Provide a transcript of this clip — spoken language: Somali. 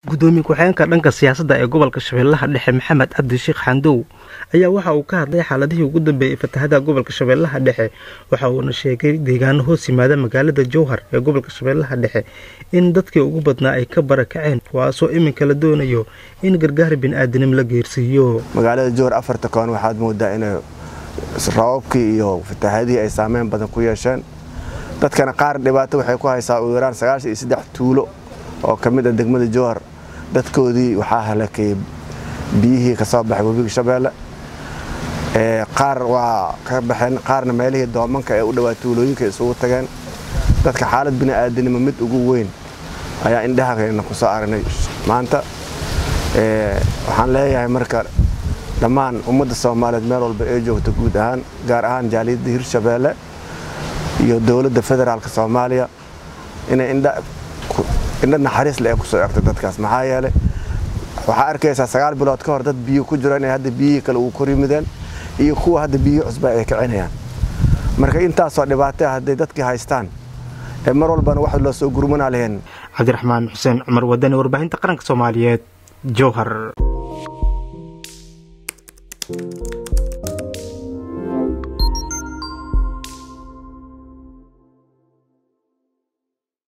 gudoomiye ku-xigeenka dhanka siyaasadda ee gobolka shabeellaha dhexe maxamed cabdi sheekh xandow ayaa waxa uu ka hadlay xaaladihii ugu dambeeyey fatahada gobolka shabeellaha dhexe waxa uuna sheegay deegaano hoos yimaada magaalada jowhar ee gobolka shabeellaha dhexe in dadkii ugu badnaa ay ka barakaceen kuwaasoo iminka la doonayo in gargaar bini'aadanimo la geersiiyo magaalada jowhar afarta koon waxaad moodaa inay rababkii iyo fatahadihii ay saameyn badan ku yeesheen dadkana qaar dhibaato waxay ku haysaa ugu yaraan sagaashan iyo saddex tuulo oo ka mid ah degmada jowhar dadkoodii waxaa halakayay biyihii ka soo baxay webiga shabeelle qaar waa ka baxeen qaarna meelihii doomanka ee u dhowaa tuulooyinka isugu tageen dadka xaalad bini'aadanimo mid ugu weyn ayaa indhahakayna ku soo aragnay maanta waxaan leeyahay marka dhammaan ummadda soomaaliyeed meel walba ee joogta guud ahaan gaar ahaan jaaliyadda hirshabeelle iyo dowladda federaalk soomaaliya inay indha naxariis le ee kusoo egtay dadkaas maxaa yeelay waxaa arkaysaa sagaal bilood ka hor dad biyo ku jiro inay hadda biyihii kale uu kor yimideen iyo kuwa hadda biyihii cusba ay kicinayaan marka intaasoo dhibaatay hadday dadkii haystaan ee mar walbana wax loo soo gurmanaa lahayn cabdiraxmaan xuseen cumar wadani warbaahinta qaranka soomaaliyeed jowhar